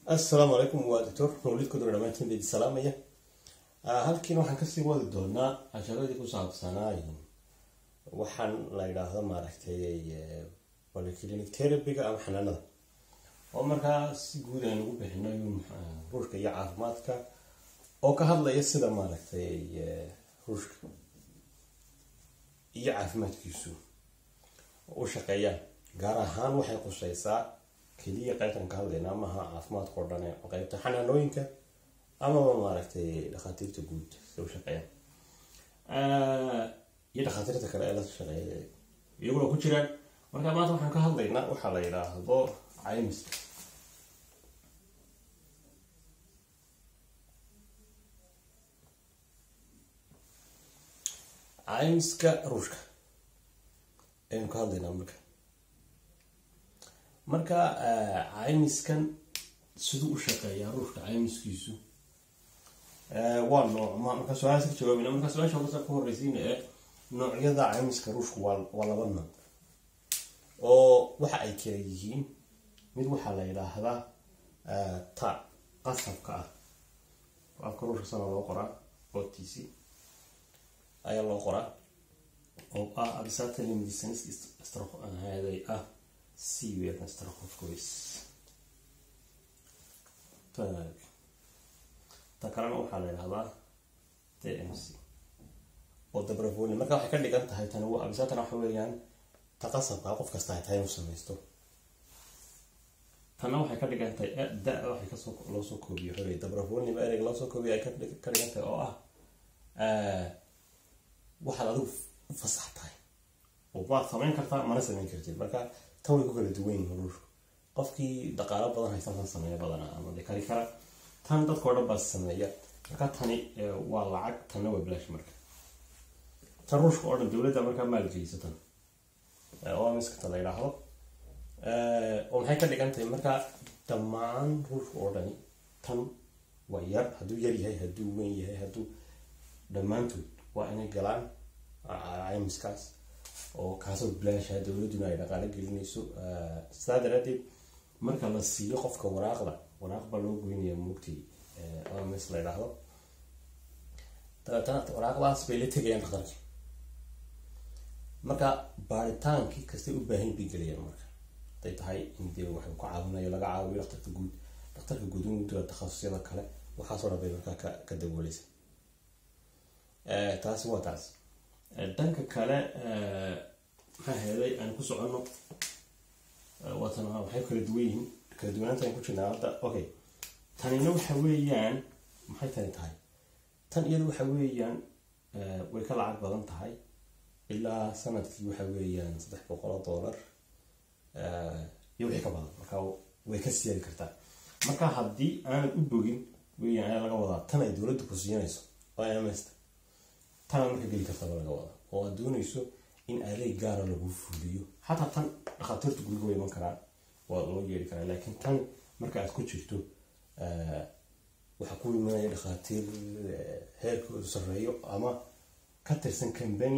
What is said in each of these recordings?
assalaamu calaykum waa doctor mawlid kudur dhamaantiin beedi salaamaya halkiina waxaan kasii wadi doonaa casharadii ku saabsanaa waxaan la yidhaahdo maaragtay polyclinic therapyga ama xanaanada oo markaa si guud aan ugu bixino ruushka iyo caafimaadka oo ka hadlaya sida maaragtay ruushka iyo caafimaadkiisu u shaqeeyaan gaar ahaan waxay quseysaa keliya qaybtan ka hadlaynaa maaha caafimaadka oo dhan qaybta xanaanooyinka amaba maaragtay dhakhaatiirta guud si u shaqeeyaan iyo dhakhaatiirta kale ee la shaqeeya iyaguna ku jiraan marka maanta waxaan ka hadlaynaa waxaa la yidhaahdo caymiska caymiska ruushka ayaynu ka hadlaynaa marka marka caymiskan siduu u shaqeeyaa ruushka caymiskiisu waa noocma marka su-aalaas ka jawaabina marka su-aasha horta ku horreysiina ee noocyada caymiska ruushka waa waa laba nooc oo waxa ay kala yihiin mid waxaa la yidhaahdaa ta qasabka ah afka ruushka sana loo qoraa o t c ayaa loo qoraa oo ah abisatali medicines haday ah c weerna strahofcois ta kalena waxaa la yidhahdaa t m c oo dabravoli marka waxay ka dhigan tahay tani waa abisatana waxa weeyaan ta qasabka qof kasta ay tahay inuu samaysto tanna waxay ka dhigan tahay da- waxay kasoo loo soo koobiyo xogay dabravoliba ereyg loo soo koobiyo ay ka dhigan tahay oo ah waxaad adigu u fasax tahay oo waad samayn kartaa mana samayn kartid marka tan way ku kala duwan yihiin ruushku qofkii dhaqaalo badan haysan tan sameeya badana ama de kari kara tan dadka o dhan baa sameeya marka tani waa lacag tanna waa bilaash marka tan ruushka oo dhan dowladda markaa maalgelisa tan oo miskata la yidhaahdo oo maxay ka dhigan tahay marka dhammaan ruushka oo dhani tan waa yar hadduu yar yahay hadduu weyn yahay hadduu dhammaantood waa inay galaan caymiskaas oo kaasoo bilaasha dowladuna ay dhaqaalo gelinayso sidaa daraadeed marka la siiyo qofka waraaqda waraaq baa loo goynaya mugtii oms la yidhaahdo dabeetana waraaqdaas bay la tegayaan dhakhtarki marka baaritaankii kastay u baahan bay gelayaan marka haday tahay in dee waxay ku caawinayo laga caawiyo dhakhtarka guud dhakhtarka guud in dula takhasusyada kale waxaasoo dhan bay markaa ka ka dabooleysa taasi waa taas dhanka kale maxaa heeday aan ku soconno waatan waxay kala duwan yihiin kala duwanaanta aan ku jirnaa hadda okay tanina waxa weeyaan maxay tani tahay tan iyada waxa weeyaan way ka lacag badan tahay ilaa sanadkii waxa weeyaan saddex boqol oo dollar iyo wixii ka badan marka way ka siyaadi kartaa marka haddii aanad u bogin weeyaan ayaa laga wadaa tan ay dowladda ku siinayso oo msta tana marka geli kartaba laga wada oo aad doonayso in adeeg gaara lagu fuliyo xataa tan dhakhaatiirta guriga way iman karaan waa loo yeeri karaa laakiin tan marka aad ku jirto waxaa ku imanaya dhakhaatiir heerkoodu sarreeyo ama ka tirsan cambany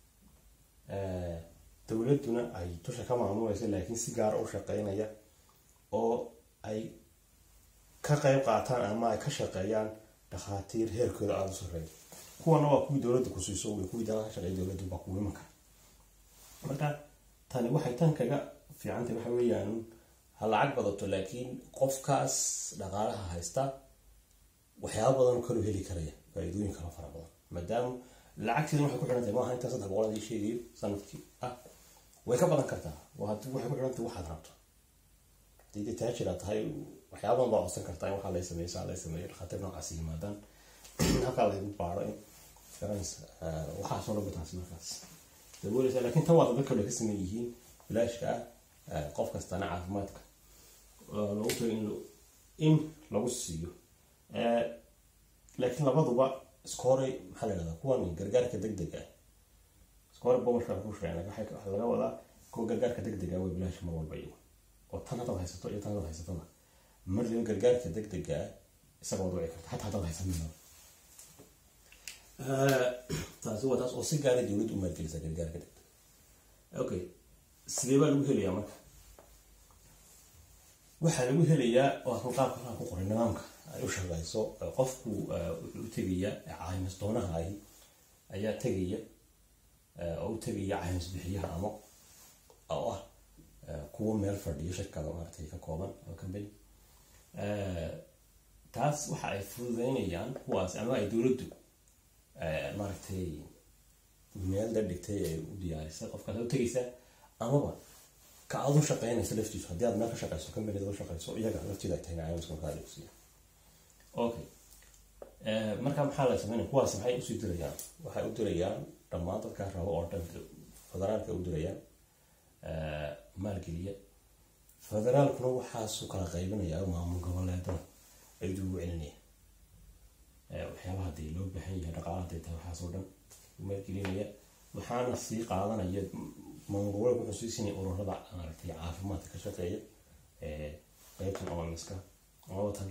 dowladduna ay dusha ka maamulayso laakiin si gaara u shaqeynaya oo ay ka qeyb qaataan ama ay ka shaqeeyaan dhakhaatiir heerkooda aada u sarreeyo kuwana waa kuwii dowladda ku siiso way kuwii dalaha shaqeey dowladdu baa kugu iman kara marka tani waxay tan kaga fiicantahay waxa weeyaan ha lacag badato laakiin qofkaas dhaqaalaha haysta waxyaaba badan kaloo heli karaya faa-iidooyin kala fara badan maadaama lacagteeda waxay ku xihan tahay maaha intaa saddex boqol adii sheegayo sanadkii ah way ka badan kartaa waxay ku xihan tahay waxaad rabto haddii dee taajira tahay waxyaaba badan baa codsan kartaa in waxaa lay sameeyo saa lay sameeyo dhakhaatiir noocaas yimaadaan halkaa laygu baaro in waxaasoo dhan bataas markaas dabooleysa laakiin tan waa dad kale ka sameyn yihiin bilaashka ah qof kastana caafimaadka lagu tago in in lagu siiyo laakiin labaduba iska horey maxaa la yidhahdaa kuwan gargaarka deg deg ah iska hore bomarka ku sheegna waxaa laga wadaa kuwa gargaarka deg deg ah way bilaash mar walba iyagu oo tan haddaad haysato iyo tan haddaad haysatada marliba gargaarka deg dega ah isaga wad wici karta xataa haddaad haysanina taasi waa taas oo si gaara dowladda u maalgelisa gargaarka degdega okay sidee baa lagu helayaa marka waxaa lagu helayaa waa kan qaabka halkan ku qoray nidaamka ay u shaqeyso qofku wuxuu u tegaya caymis doonaha ahi ayaa tegaya oo u tegaya caymis bixiyaha ama oo ah kuwa meel fadhiyo shirkada maaragtay ka kooban oo company taas waxa ay fududeynayaan kuwaas ama ay dowladdu maaragtay meel la dhigtay ay u diyaarisay qofkaas u tegaysaa amaba ka aad u shaqeynaysa laftiisu haddii aad meel ka shaqeyso companyda u shaqeyso iyaga lafteeda ay tahay caymiska markaa dhigsiya okay marka maxaa la sameynaya kuwaas maxay usii dirayaan waxay u dirayaan dhammaan dadka rabo oo dhan federaalka u dirayaan maalgeliya federaalkuna waxaasuu kala qaybinaya maamul goboleedada ayuu ugu celinaya waxyaabaha hadii loo baahan yahay dhaqaalaha haday tahay waxaasoo dhan maalgelinaya waxaana sii qaadanaya maamul goboleedka wuxuu sii siinaya ururada maaragtay caafimaadka ka shaqeeya qeybtan omiska tan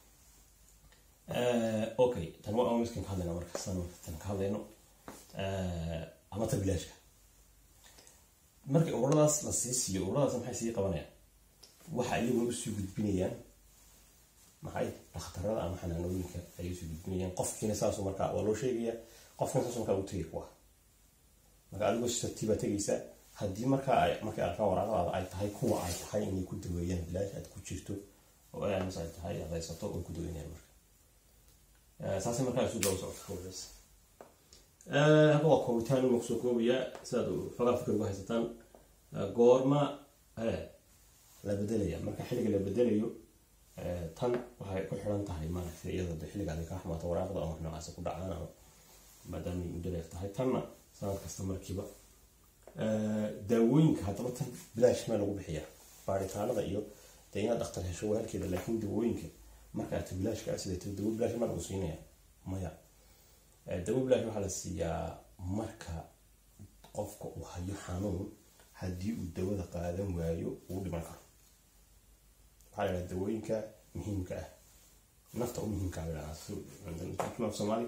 okay tan waa omiskan ka hadlayna marka san tan ka hadlayno ama ta bilaashka markii ururadaas la sii siiyo ururadaas maxay sii qabanayaan waxa iyaguna usii gudbinayaan maxay dhakhtarada ama xanaanooyinka ayay usii gudbinayaan qofkiina saasu markaa waa loo sheegaya qofkiina saasu markaa u tegay kuwa marka adigoo satiibaa tegaysa haddii markaa ay markay arkaan waraaqadaada ay tahay kuwa ay tahay inay ku daweeyaan bilaash aad ku jirto oo ams ay tahay aad haysato way ku daweynayaan marka saasay markaa isu daba socota hawlaas halka waa koobitaan uma kusoo koobaya sidaad xogaa fikir uga haysataan goorma la bedelaya marka xilliga la bedelayo tan waxay ku xiran tahay maaragtay iyada xilliga aday kaa xumaato waraaqda ama noocaasi ku dhacaan ama maadaama ay muddo dheer tahay tanna sanad kasta markiiba daawooyinka haddaba tan bilaash meel lagu bixiya baaritaanada iyo dee inaad dhakhtar hesho waa halkeeda laakiin daawooyinka marka aad bilaashka ah sideeto dawo bilaash maa lagu siinaya maya dawo bilaash waxaa la siiyaa marka qofka uu hayo xanuun haddii uu dawada qaadan waayo uu dhiman karo waxaa la yidhaha dawooyinka muhiimka ah nafta u muhiimka ah la soomaali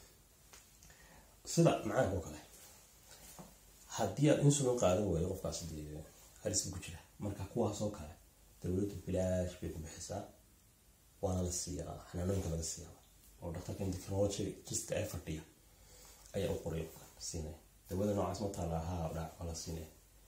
sida macaanka oo kale haddii aad insulin qaadan waayo qofkaas dee halis ku jira marka kuwaasoo kale dawladdu bilaash bay ku bixisaa waana la siiyaa xanaanooyinka laga siiyaa oo dhaktarka endocrinologist ee fadhiya ayaa u qoray siinaya dawada noocaas ma taala haa dhac waa la siinaya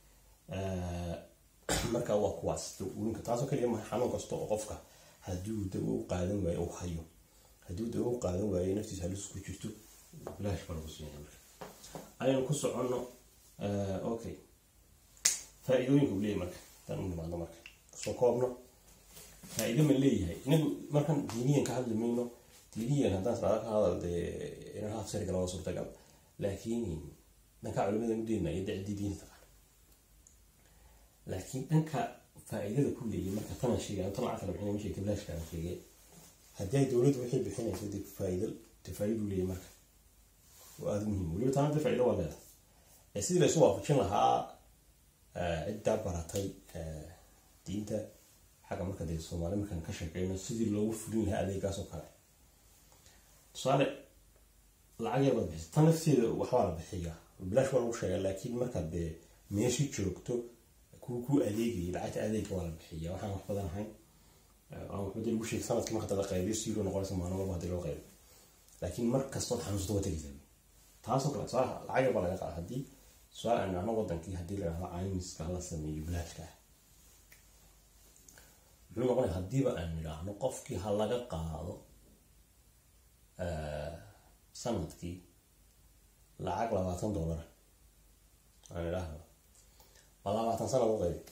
marka waa kuwaas dawooyinka taasoo kaliya maha xanuun kasta oo qofka haddii uu dawo u qaadan waayo uu hayo haddii uu dawo u qaadan waayo naftiisa halis ku jirto bilaash baa lagu siinaya marka aynu ku soconno okay faa-iidooyinka uu leeyahay marka tan u nimaadno marka soo koobno faa-iido ma leeyahay inagu markan diiniyan ka hadli mayno diiniyan haddaan salaada ka hadal dee inaan haaf sariga laba suurtagal laakiin dhanka culimada mudeena iyo dacdii diini taqaan laakiin dhanka faa-iidada ku leeyahay marka tanan sheegay tan lacagta la bixinay ma sheegtay bilaashka aan sheegay haddii ay dowladdu waxay bixinayso dee faa-iido dee faa-iidu leeyahay marka waa aada muhiim weliba taana dee faa-iido waa leedahay sidii laysu waafajin lahaa ciddaa baratay diinta xagga marka dee soomaali markaan ka sheekeyno sidii loogu fulin lahaa adeegaas oo kale tusaale lacag yar baad bixisa tan lafteeda waxbaa la bixiyaa bilaash waa lagu sheegaa laakiin markaad dee meeshii joogto kuu ku adeegayay lacagta adeega waa la bixiyaa waxaan wax badan ahayn aan waxba dee lagu sheegay sanadkii marka la qaybiyo siiro noqonaysa maalin walba hadii loo qaybiyo laakiin mar kastood xanuunsato waa tegaysaa taasoo kale tusaale lacag yar baa laga qaada haddii tusaale aan idhahno wadankii haddii la idhahdo caymiska la sameeyo bilaashka ah muxuu noqonaya haddiiba aan idhaahno qofkii ha laga qaado sanadkii lacag labaatan dollar aan idhaahno waa labaatan sanad u qaybi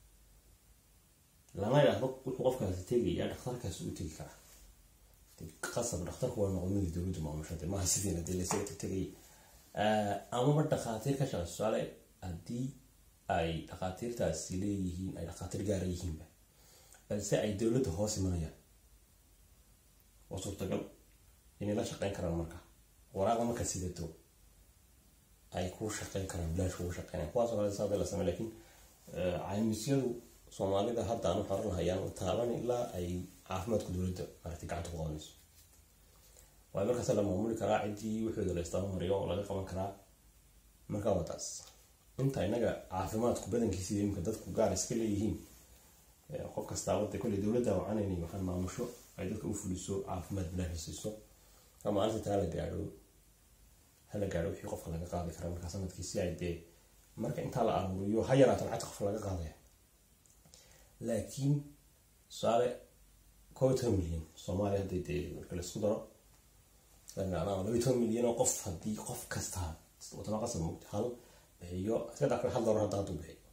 lama idhaahdo wuxuu qofkaasi tegayaa dhakhtarkaasi u tegi karaa qasab dhakhtarku waa noqonidii dowladdu maamushade maaha sidiina dee laysaga tegtegay amaba dhakhaatiir ka shaqeyso tusaale haddii ay dhakhaatiirtaasi leeyihiin ay dhakhaatiir gaara yihiinba balse ay dowladda hoos imanayaan waa suurtagal inay la shaqeyn karaan marka waraaqda marka sidato ay ku shaqeyn karaan bilaash kugu shaqeynaya kuwaasoo kale saada la samey lakiin caymisyadu soomaalida hadda aan waxaan lahayaan taaban ilaa ay caafimaadka dowladda maaragtay gacanta ku qabanayso waayo markaas la maamuli karaa ciddii wuxuuda la istabamariyo oo laga qaban karaa marka waa taas inta inaga caafimaadku badankiisa imika dadku gaar iska leeyihiin qof kastaa wada kolley dowladda wacanayni waxaan maamusho ay dadka u fuliso caafimaad bilaahi siiso marka maalinta taa la gaadho hala gaadho wixii qofka laga qaadi kara markaa sanadkii si ay dee marka intaa la aruuriyo ha yaraato lacagta qofka laga qaadaya laakiin tusaale koob iyo toban milyan soomaaliya hadday dee marka laisku daro laba iyo toban milyan oo qof haddii qof kasta wadama qasab mugta hal bixiyo iska dhaafka hal dolar hadda hadduu bixiyo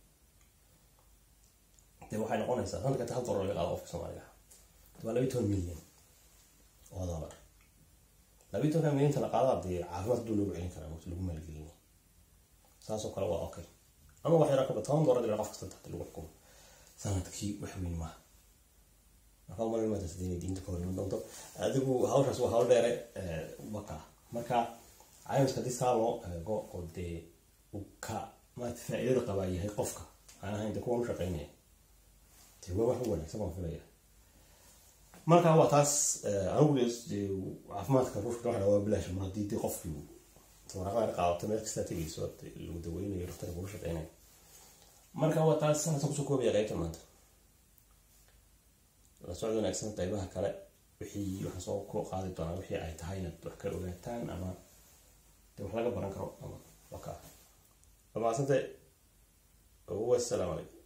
dee waxay noqonaysaa sanadka inta hal dolar laga qaado qofka soomaaliga waa laba iyo toban milyan oo dolar laba iyo tobanka milyan inta la qaada dee caafimaad hadduu loogu celin karaa mugta lagu maalgelin saasoo kale waa okay ama wax yaraa kaba toban dolar qof kasta taxta lagu xukumo sanadkii wax weyn maaha marka umalin maanta sidee diinta ka horiman doonto adigu hawshaas waa hawl dheere waka marka caymiska haddii saa loo eego oo dee uu ka maarata faa'iidada qabaa yahay qofka aan ahayn dee kuwan u shaqeynaya dee waa wax u wanaagsan baan filaya marka waa taas anigu dee caafimaadka ruushka waxa waa bilaash mar haddii dee qofkii waraqada qaadato meel kastaa tegayso lagu daweynayo dhakhtarka kula shaqeynayo marka waa taas sanadkan kusoo koobaya qaybta maanta la socod wanaagsan qaybaha kale wixii waxaan soo ku qaadi doonaa wixii ay tahay inaad wax ka ogaataan ama dee wax laga baran karo ama waka waa mahadsante wassalaamu calaykum